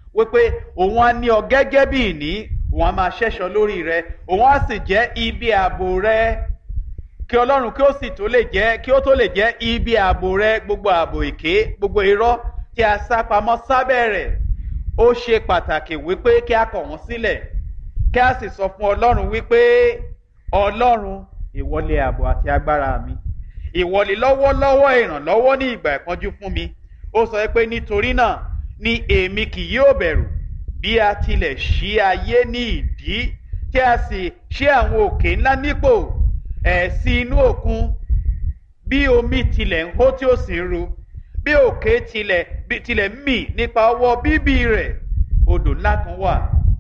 wípé òun á ní ọ gẹ́gẹ́ bí ìní òun á máa ṣẹ́ṣọ lórí rẹ òun á sì jẹ́ ibi ààbò rẹ kí ọlọ́run kí ó sì tó lè jẹ́ kí ó tó lè jẹ́ ibi ààbò rẹ gbogbo ààbò èké gbogbo irọ́ tí a sá pamọ́ sábẹ́ rẹ̀ ó ṣe pàtàkì wípé kí a kọ̀ wọ́n sílẹ̀ kí a sì sọ fún ọlọ́run wípé ọlọ́run ìwọlé ààbò àti agbára mi ìwọlé lọ́wọ́lọ́wọ́ ìrànlọ́wọ́ ní ìgbà ìpọ́njú fún mi ó sọ pé nítorí náà ni èmi kì yóò bẹ̀rù bí a tilẹ̀ ṣí ayé ní ìdí tí a sì ṣí àwọn òkè ńlá nípò ẹ̀ sí inú òkun bí omi tilẹ̀ ń hó tí ó sì ń ru bí òkè tilẹ̀ bí tilẹ̀ ń mì nípa ọwọ́ bíbí rẹ̀ odò ńlá kan wà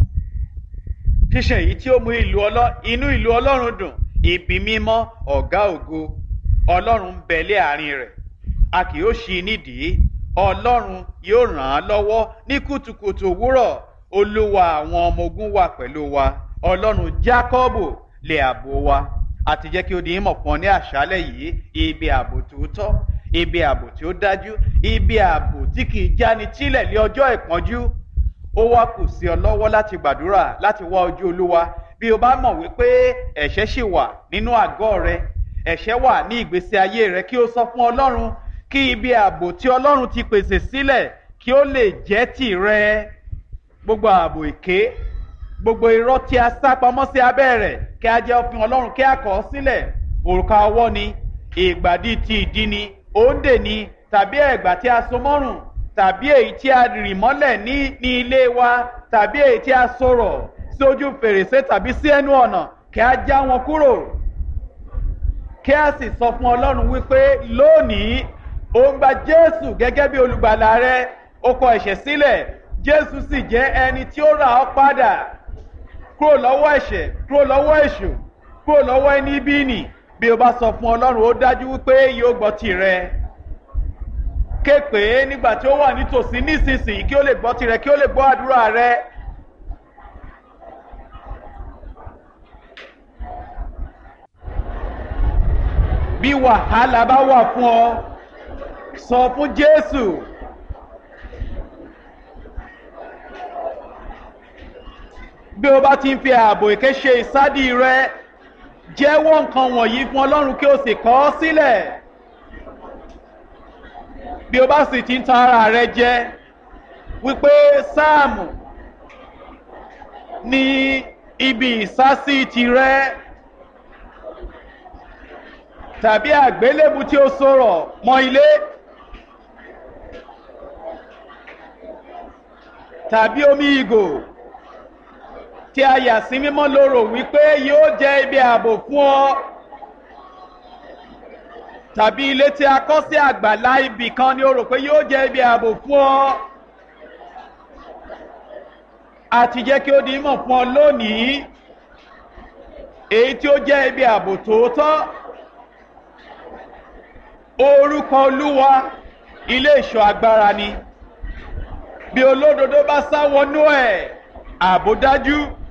ṣíṣe èyí tí ó mú ìlú ọlọ́ inú ìlú ọlọ́run dùn ibi mímọ́ ọ̀gá ògo ọlọ́run ń bẹ lé àárín rẹ̀ a kì yóò ṣí i nídìí ọlọ́run yóò ràn án lọ́wọ́ ní kùtùkùtù òwúrọ̀ olúwa àwọn ọmọ ogun wà pẹ̀lú wa ọlọ́run jákọ́bù lè àbò wa àti jẹ́ kí ó di ìmọ̀ fún ọ ní àṣálẹ̀ yìí ibi ààbò tòótọ́ ibi ààbò tí ó dájú ibi ààbò tí kì í jáni tílẹ̀ lé ọjọ́ ìpọ́njú ó wá kù sí ọ lọ́wọ́ láti gbàdúrà láti wá ojú olúwa bí o bá mọ̀ wípé ẹ̀ṣẹ̀ ṣì wà nínú àgọ́ rẹ ẹ̀ṣẹ̀ wà ní ìgbésí ayé rẹ kí o sọ fún ọlọ́run kí ibi ààbò tí ọlọ́run ti pèsè sílẹ̀ kí ó lè jẹ́ tìrẹ gbogbo ààbò èké gbogbo irọ́ tí a sá pamọ́ sí abẹ́ rẹ̀ kí a jẹ́ òfin ọlọ́run kí a kọ̀ ọ́ sílẹ̀ òrùka ọwọ́ ni ìgbàdí ti ìdí ni òǹdè ni tàbí ẹ̀gbà tí a so mọ́rùn tàbí èyí tí a rì mọ́lẹ̀ ní ní ilé wa tàbí èyí tí a sọ̀rọ̀ sí ojú fèrèsé tàbí sí ẹnu ọ̀nà kí a já wọn kúrò kí a sì sọ fún ọlọ́run wípé lónìí ó ń gba jésù gẹ́gẹ́ bí olùgbàlà rẹ ó kọ ẹ̀ṣẹ̀ sílẹ̀ jésù sì jẹ́ ẹni tí ó rà ọ́ padà kúrò lọ́wọ́ ẹ̀ṣẹ̀ kúrò lọ́wọ́ èṣù kúrò lọ́wọ́ ẹni bí nì bí o bá sọ fún ọlọ́run ó dájú wípé yóò gbọ́ tirẹ̀ ké pé nígbà tí ó wà nítòsí nísinsìnyí kí ó lè gbọ́ tirẹ̀ kí ó lè gbọ́ àdúrà rẹ. bí wàhálà bá wà fún ọ sọ fún jésù. bí o bá ti ń fi ààbò èké ṣe ìsádi rẹ jẹ́wọ́ nǹkan wọ̀nyí fún ọlọ́run kí o sì kọ́ ọ sílẹ̀ bí o bá sì ti ń tan ara rẹ jẹ wípé sáàmù ní ibi ìsásí tirẹ tàbí àgbélébù tí ó sọ̀rọ̀ mọ́ ilé tàbí omi ìgò tí a yà sí mímọ́ lóró wípé yóò jẹ́ ibi ààbò fún ọ tàbí ilé tí a kọ́ sí àgbàlá ibì kan ni o rò pé yóò jẹ́ ibi ààbò fún ọ àti jẹ́ kí ó di mọ̀ fún ọ lónìí èyí tí ó jẹ́ ibi ààbò tòótọ́ orúkọ olúwa ilé ìṣọ́ agbára ni bí olódodo bá sá wọnú ẹ̀ ààbò dájú